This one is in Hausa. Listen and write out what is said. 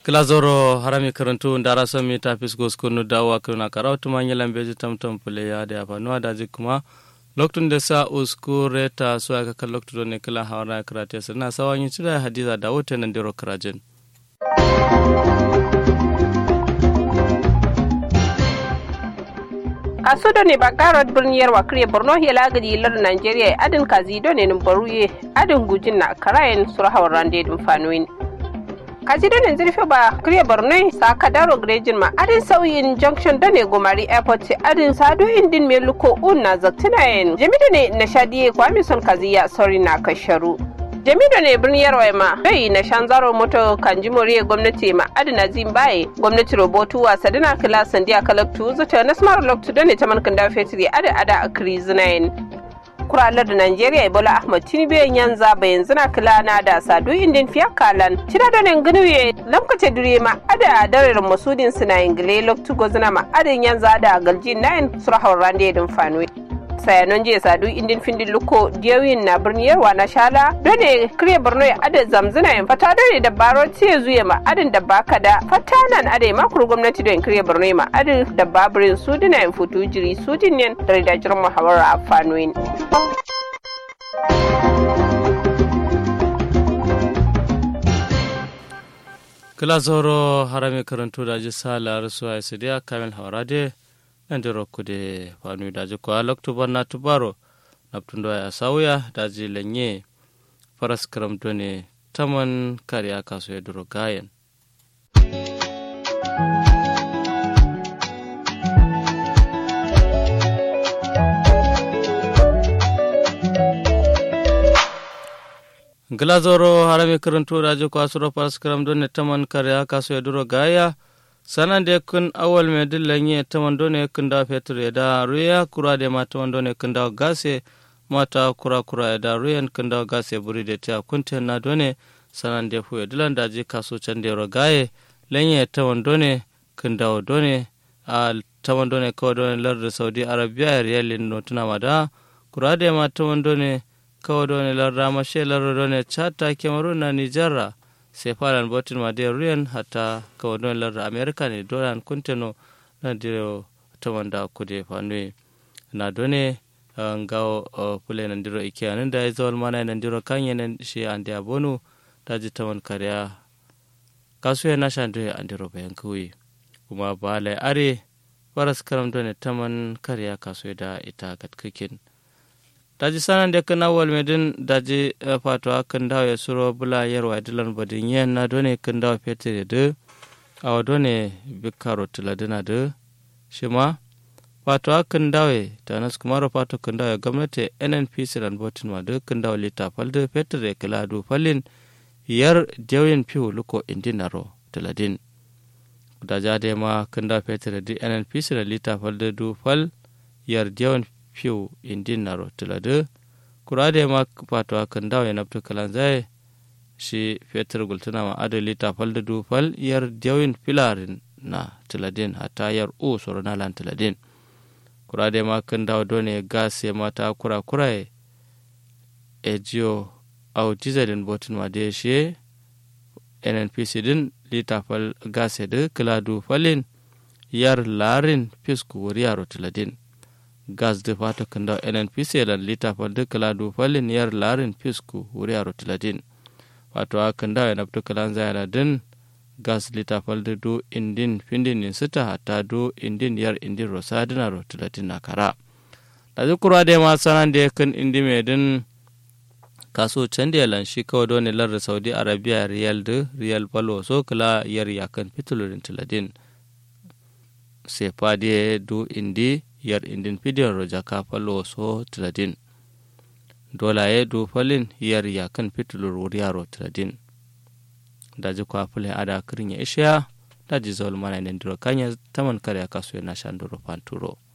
kilazoro harami karantu ndara somi ta fisgo skunu dawa kuna karautu manya lambeji tamtam pule ya da yafa nuwa daji kuma loktun da sa usku reta su aka kan loktu don ne kila hawara karate sirna sawan yin cida hadiza da wuta nan diro karajin. kaso do ne bagarot birniyar wakriye borno hela gadi lar nigeria adin kazi do ne baruye adin gujin na karayen surhawar rande dum fanoin kaji do ne zirfe ba kriye borno sa kadaro grejin ma adin sauyin junction do ne gomari airport adin sado indin me luko un na zaktinayen jamido ne na shadiye kwami son kaziya sorry na kasharu jamido ne birnin yarwa ma bai na shanzaro moto kan ji moriya gwamnati ma adina zimbaye gwamnati robotu wa sadina kila sandiya kalaktu zata na smart loktu da ne ta mankan da fetri ada ada a krizinayin kuralar da Najeriya Ebola Ahmad Tinubu yanza bayan zina kila na da sadu indin fiya kalan cira da nan ganuye lamkace dire ma ada darar masudin suna ingile loktu gozina ma adin yanza da galjin nayin surahawar rande din fanwe sayanon jiya sadu indin findin luko diyawin na birnin yarwa na shala dole kire borno ya adin zamzina yin fata dole da baro tiye zuya ma adin da baka da fata nan ade makuru gwamnati don kire borno ma adin da babirin sudina yin futu jiri sudin yin da ridajirin muhawara a fanoyin. kila zoro harami karantu da ji sala rasu a isidiya kamil hawarade nande rokkude fanu daji ko al octobre na tubaro naptundo ya sauya daji lenye faras karam done taman kariya kaso ya duro gayen glazoro harami karantu daji ko asuro faras karam done taman kariya kaso ya duro gaya sanan de kun awal me dillanye tamando ne kun da fetur da ruya kura de ma tamando ne kun da gase mata kura kura da ruyan kun da gase buri de ta kunte na done sanan de fu dilan da je kaso can de rogaye lenye tamando ne kun da done a tamando ne ko done lar saudi arabia riyalin no tuna mada kura de ma tamando ne kawo done lar ramashe lar done chata kemaru na nijarra sai faran botin ma de ruyan hata kawo don lar america ne dolan kunteno na diro ta wanda kude fanwe na done ngawo pule nan diro ike anan da zawal mana nan diro kanye nan shi an da bonu da ji ta kariya kasu ya nasha ndo an diro bayan kuwi kuma balai are faras karam done taman kariya kasu da ita katkakin daji sanan da kana wal medin daji fato akan dawo ya suro bula yarwa dilan badin yen na done kan dawo fetere de awa done bikaro tiladina de shima fato akan dawo ta nas kumaro fato kan dawo gwamnati nnpc ran botin ma de kan dawo lita falde fetere kala du falin yar dewin piu luko indinaro tiladin da jade ma kan dawo fetere di nnpc ran lita falde du fal yar dewin fiw indin naro tilade kurade ma pato akan dawo ya nabtu kalan zai shi fetur gultuna ma ado lita falda du fal yar diyawin filarin na tiladin hata yar u soro na lan tiladin kurade ma kan dawo done gas ya mata kura kura e jiyo au dizalin botin ma de shi nnpc din lita fal gas ya de kila du falin yar larin fisku wuri yaro tiladin gas de fata kanda nnpc lan lita falde kala du falin yar larin pisku wuri aro tiladin wato a kanda ya nabtu kalan zayana din gas lita falde du indin findin in sita hata du indin yar indin rosadin aro tiladin na kara da zikura da ma sanan da kan indi mai din kaso can da lan shi kawai don lar saudi arabia riyal de riyal palo so kala yar yakan fitulurin tiladin sai fadiye du indi yar indin pidiyar roja ka falo so tiladin dolaye do falin yar ya kan fitulur wuri yaro tiladin daji kwa fulin ada kirin ya ishiya daji zaul mana ne ndiro kanya taman kare kaso yana shan duro fanturo